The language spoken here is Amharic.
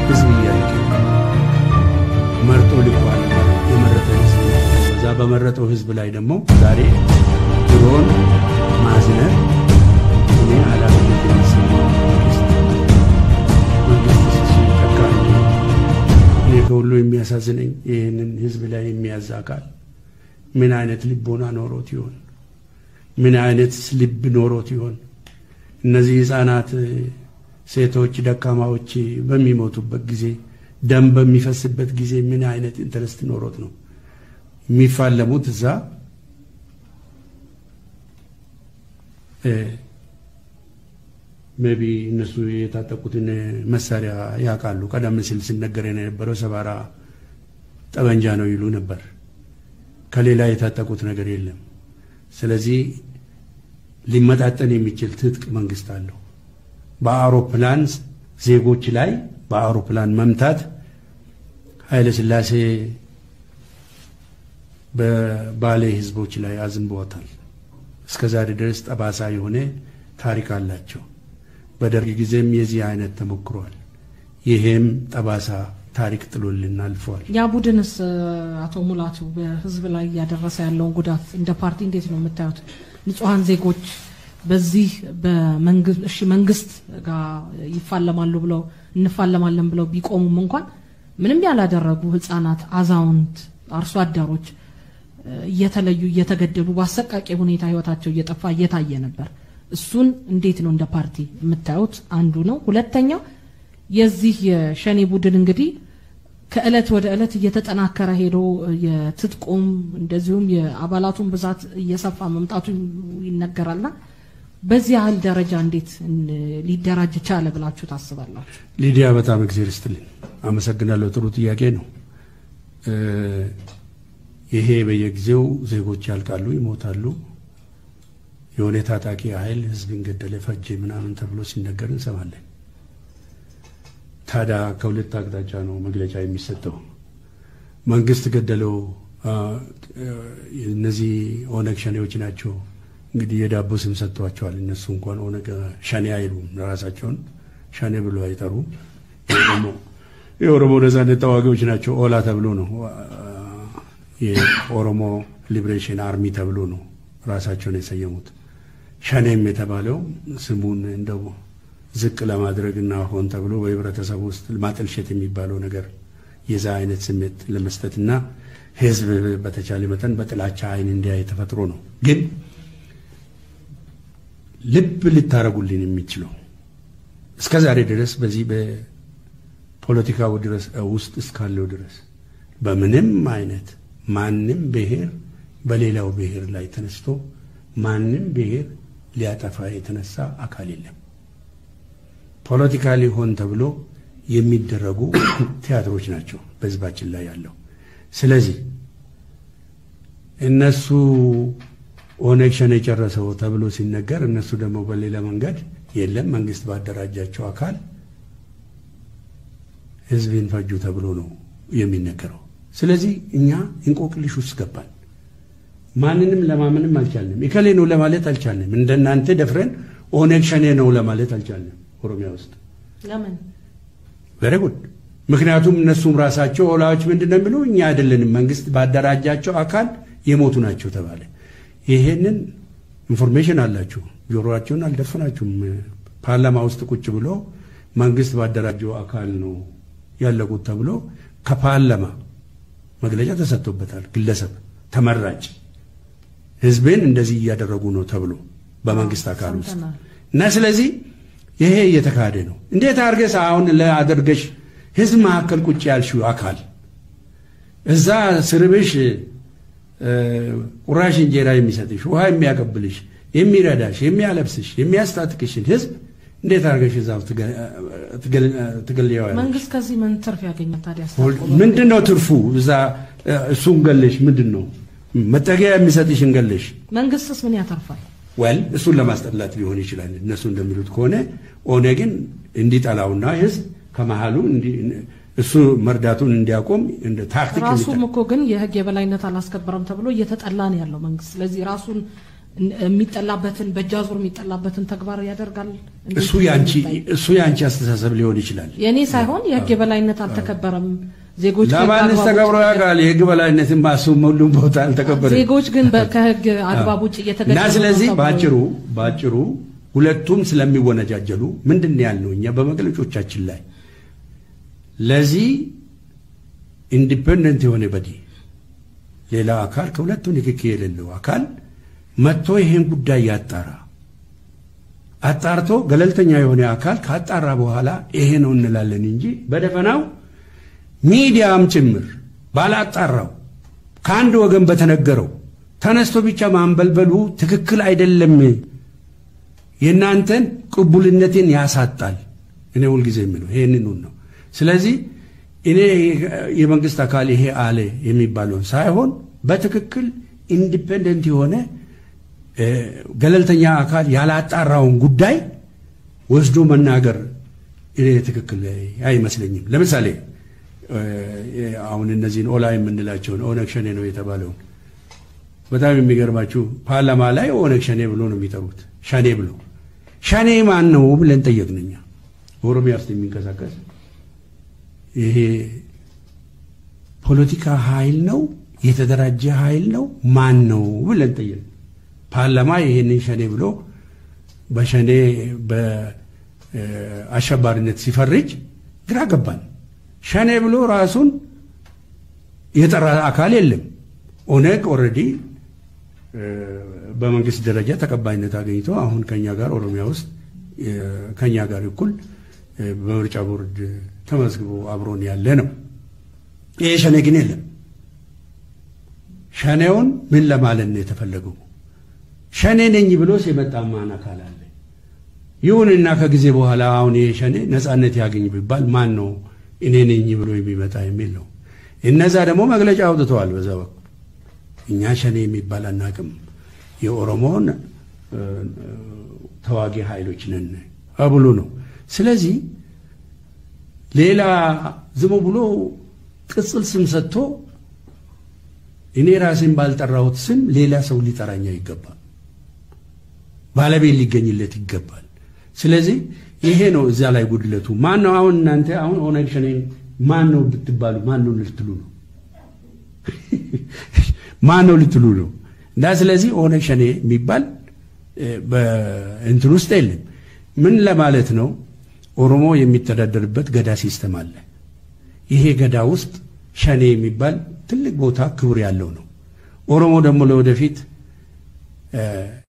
ህዝብ እያለቀ መርጦ ልኳል። የመረጠ ህዝብ በዛ በመረጠው ህዝብ ላይ ደግሞ ዛሬ ድሮን ማዝነር እኔ ኃላፊነት የሚሰማው መንግስት መንግስት ሲጠቃ እኔ ከሁሉ የሚያሳዝነኝ ይህንን ህዝብ ላይ የሚያዝ አካል ምን አይነት ልቦና ኖሮት ይሆን? ምን አይነት ልብ ኖሮት ይሆን? እነዚህ ህፃናት፣ ሴቶች፣ ደካማዎች በሚሞቱበት ጊዜ ደም በሚፈስበት ጊዜ ምን አይነት ኢንተረስት ኖሮት ነው የሚፋለሙት? እዛ ሜቢ እነሱ የታጠቁትን መሳሪያ ያውቃሉ። ቀደም ሲል ሲነገር የነበረው ሰባራ ጠመንጃ ነው ይሉ ነበር። ከሌላ የታጠቁት ነገር የለም። ስለዚህ ሊመጣጠን የሚችል ትጥቅ መንግስት አለው። በአውሮፕላን ዜጎች ላይ በአውሮፕላን መምታት ኃይለ ሥላሴ በባሌ ህዝቦች ላይ አዝንበዋታል። እስከ ዛሬ ድረስ ጠባሳ የሆነ ታሪክ አላቸው። በደርግ ጊዜም የዚህ አይነት ተሞክሯል። ይሄም ጠባሳ ታሪክ ጥሎልን አልፈዋል። ያ ቡድንስ አቶ ሙላቱ በህዝብ ላይ እያደረሰ ያለውን ጉዳት እንደ ፓርቲ እንዴት ነው የምታዩት? ንጹሐን ዜጎች በዚህ በመንግስት እሺ መንግስት ጋር ይፋለማሉ ብለው እንፋለማለን ብለው ቢቆሙም እንኳን ምንም ያላደረጉ ህጻናት፣ አዛውንት፣ አርሶ አደሮች እየተለዩ እየተገደሉ በአሰቃቂ ሁኔታ ህይወታቸው እየጠፋ እየታየ ነበር። እሱን እንዴት ነው እንደ ፓርቲ የምታዩት? አንዱ ነው። ሁለተኛው የዚህ የሸኔ ቡድን እንግዲህ ከእለት ወደ እለት እየተጠናከረ ሄዶ የትጥቁም እንደዚሁም የአባላቱን ብዛት እየሰፋ መምጣቱ ይነገራልና በዚህ ያህል ደረጃ እንዴት ሊደራጅ ቻለ ብላችሁ ታስባላችሁ? ሊዲያ በጣም እግዜር ይስጥልኝ፣ አመሰግናለሁ። ጥሩ ጥያቄ ነው። ይሄ በየጊዜው ዜጎች ያልቃሉ፣ ይሞታሉ። የሆነ ታጣቂ ኃይል ህዝብን ገደለ፣ ፈጀ ምናምን ተብሎ ሲነገር እንሰማለን። ታዲያ ከሁለት አቅጣጫ ነው መግለጫ የሚሰጠው። መንግስት ገደለው፣ እነዚህ ኦነግ ሸኔዎች ናቸው። እንግዲህ የዳቦ ስም ሰጥቷቸዋል። እነሱ እንኳን ኦነግ ሸኔ አይሉም፣ ራሳቸውን ሸኔ ብሎ አይጠሩም። ደግሞ የኦሮሞ ነጻነት ተዋጊዎች ናቸው ኦላ ተብሎ ነው የኦሮሞ ሊብሬሽን አርሚ ተብሎ ነው ራሳቸውን የሰየሙት። ሸኔም የተባለው ስሙን እንደው ዝቅ ለማድረግ እና ሆን ተብሎ በህብረተሰቡ ውስጥ ማጠልሸት የሚባለው ነገር የዛ አይነት ስሜት ለመስጠትና ህዝብ በተቻለ መጠን በጥላቻ አይን እንዲያይ ተፈጥሮ ነው። ግን ልብ ልታረጉልን የሚችለው እስከ ዛሬ ድረስ በዚህ በፖለቲካው ድረስ ውስጥ እስካለው ድረስ በምንም አይነት ማንም ብሔር በሌላው ብሔር ላይ ተነስቶ ማንም ብሔር ሊያጠፋ የተነሳ አካል የለም። ፖለቲካሊ ሆን ተብሎ የሚደረጉ ቲያትሮች ናቸው በህዝባችን ላይ ያለው። ስለዚህ እነሱ ኦነግ ሸኔ የጨረሰው ተብሎ ሲነገር እነሱ ደግሞ በሌላ መንገድ የለም መንግስት ባደራጃቸው አካል ህዝብን ፈጁ ተብሎ ነው የሚነገረው። ስለዚህ እኛ እንቆቅልሽ ውስጥ ገባን። ማንንም ለማመንም አልቻልንም። እከሌ ነው ለማለት አልቻልንም። እንደናንተ ደፍረን ኦነግ ሸኔ ነው ለማለት አልቻልንም። ኦሮሚያ ውስጥ ለምን? ቨሪ ጉድ። ምክንያቱም እነሱም ራሳቸው ኦላዎች ምንድን ነው የሚሉ እኛ አይደለንም መንግስት ባደራጃቸው አካል የሞቱ ናቸው ተባለ። ይሄንን ኢንፎርሜሽን አላችሁ፣ ጆሮአቸውን አልደፈናችሁም። ፓርላማ ውስጥ ቁጭ ብሎ መንግስት ባደራጀው አካል ነው ያለቁት ተብሎ ከፓርላማ መግለጫ ተሰጥቶበታል። ግለሰብ ተመራጭ ህዝብን እንደዚህ እያደረጉ ነው ተብሎ በመንግስት አካል ውስጥ እና ስለዚህ ይሄ እየተካሄደ ነው። እንዴት አድርገሽ አሁን ለአደርገሽ ህዝብ መካከል ቁጭ ያልሽው አካል እዛ ስርብሽ ቁራሽ እንጀራ የሚሰጥሽ ውሃ የሚያቀብልሽ የሚረዳሽ የሚያለብስሽ የሚያስታጥቅሽን ህዝብ እንዴት አድርገሽ እዛ ትገልያዋለሽ? መንግስት ከዚህ ምን ትርፍ ያገኛል ታዲያ? ምንድን ነው ትርፉ? እዛ እሱን ገለሽ ምንድን ነው መጠጊያ የሚሰጥሽን ገለሽ መንግስትስ ምን ያተርፋል? ወል እሱን ለማስጠላት ሊሆን ይችላል። እነሱ እንደሚሉት ከሆነ ኦነግን እንዲጠላውና ህዝብ ከመሃሉ እሱ መርዳቱን እንዲያቆም እንደ ታክቲክ ራሱም እኮ ግን የህግ የበላይነት አላስከበረም ተብሎ እየተጠላ ነው ያለው መንግስት። ስለዚህ ራሱን የሚጠላበትን በእጃዙር የሚጠላበትን ተግባር ያደርጋል። እንዴት እሱ ያንቺ ይታይ? እሱ ያንቺ አስተሳሰብ ሊሆን ይችላል። የእኔ ሳይሆን የህግ የበላይነት አልተከበረም። ዜጎች ከህግ ለማንስ አግባብ ተከብሮ ውጭ- ያውቃል? የህግ በላይነትን ማሱም ሁሉም ቦታ አልተከበረም። ዜጎች ግን በ- ከህግ አግባብ ውጭ እየተገደሉ እና ነው ስለዚህ ተብሎ- ባጭሩ ባጭሩ ሁለቱም ስለሚወነጃጀሉ ምንድን ነው ያልነው እኛ በመግለጮቻችን ላይ ለዚህ ኢንዲፔንደንት የሆነ በዲ ሌላ አካል ከሁለቱ ንክኪ የሌለው አካል መጥቶ ይሄን ጉዳይ ያጣራ። አጣርቶ ገለልተኛ የሆነ አካል ካጣራ በኋላ ይሄ ነው እንላለን እንጂ በደፈናው ሚዲያም ጭምር ባላጣራው ከአንድ ወገን በተነገረው ተነስቶ ብቻ ማንበልበሉ ትክክል አይደለም። የእናንተን ቅቡልነትን ያሳጣል። እኔ ሁልጊዜ የምለው ይሄንን ነው። ስለዚህ እኔ የመንግስት አካል ይሄ አለ የሚባለውን ሳይሆን በትክክል ኢንዲፔንደንት የሆነ እ፣ ገለልተኛ አካል ያላጣራውን ጉዳይ ወስዶ መናገር እኔ ትክክል አይመስለኝም። ለምሳሌ እ፣ አሁን እነዚህን ኦላ የምንላቸውን ኦነግ ሸኔ ነው የተባለውን በጣም የሚገርማችሁ ፓርላማ ላይ ኦነግ ሸኔ ብሎ ነው የሚጠሩት። ሸኔ ብሎ ሸኔ ማን ነው ብለን ጠየቅን እኛ። ኦሮሚያ ውስጥ የሚንቀሳቀስ ይሄ ፖለቲካ ኃይል ነው የተደራጀ ኃይል ነው ማን ነው ብለን ጠየቅን። ፓርላማ ይሄንን ሸኔ ብሎ በሸኔ በአሸባሪነት ሲፈርጅ ግራ ገባን። ሸኔ ብሎ ራሱን የጠራ አካል የለም። ኦነግ ኦልሬዲ በመንግስት ደረጃ ተቀባይነት አገኝቶ አሁን ከኛ ጋር ኦሮሚያ ውስጥ እ፣ ከኛ ጋር እኩል እ፣ በምርጫ ቦርድ ተመዝግቦ አብሮን ያለ ነው። ይሄ ሸኔ ግን የለም። ሸኔውን ምን ለማለት ነው የተፈለገው? ሸኔ ነኝ ብሎ የመጣ ማን አካል አለ? ይሁንና ከጊዜ በኋላ አሁን ይሄ ሸኔ ነጻነት ያገኝ ቢባል ማን ነው እኔ ነኝ ብሎ የሚመጣ የሚል ነው። እነዛ ደግሞ መግለጫ አውጥተዋል። በዛ በኩል እኛ ሸኔ የሚባል አናቅም፣ የኦሮሞን እ፣ ተዋጊ ኃይሎች ነን ብሎ ነው። ስለዚህ ሌላ ዝም ብሎ ቅጽል ስም ሰጥቶ እኔ ራሴን ባልጠራሁት ስም ሌላ ሰው ሊጠራኛ ይገባል፣ ባለቤት ሊገኝለት ይገባል። ስለዚህ ይሄ ነው እዛ ላይ ጉድለቱ። ማን ነው አሁን እናንተ አሁን ኦነግ ሸኔን ማን ነው ብትባሉ ማን ነው ልትሉ ነው? ማን ነው ልትሉ ነው? እና ስለዚህ ኦነግ ሸኔ የሚባል እ፣ በእንትን ውስጥ የለም። ምን ለማለት ነው? ኦሮሞ የሚተዳደርበት ገዳ ሲስተም አለ። ይሄ ገዳ ውስጥ ሸኔ የሚባል ትልቅ ቦታ ክብር ያለው ነው። ኦሮሞ ደግሞ ለወደፊት እ፣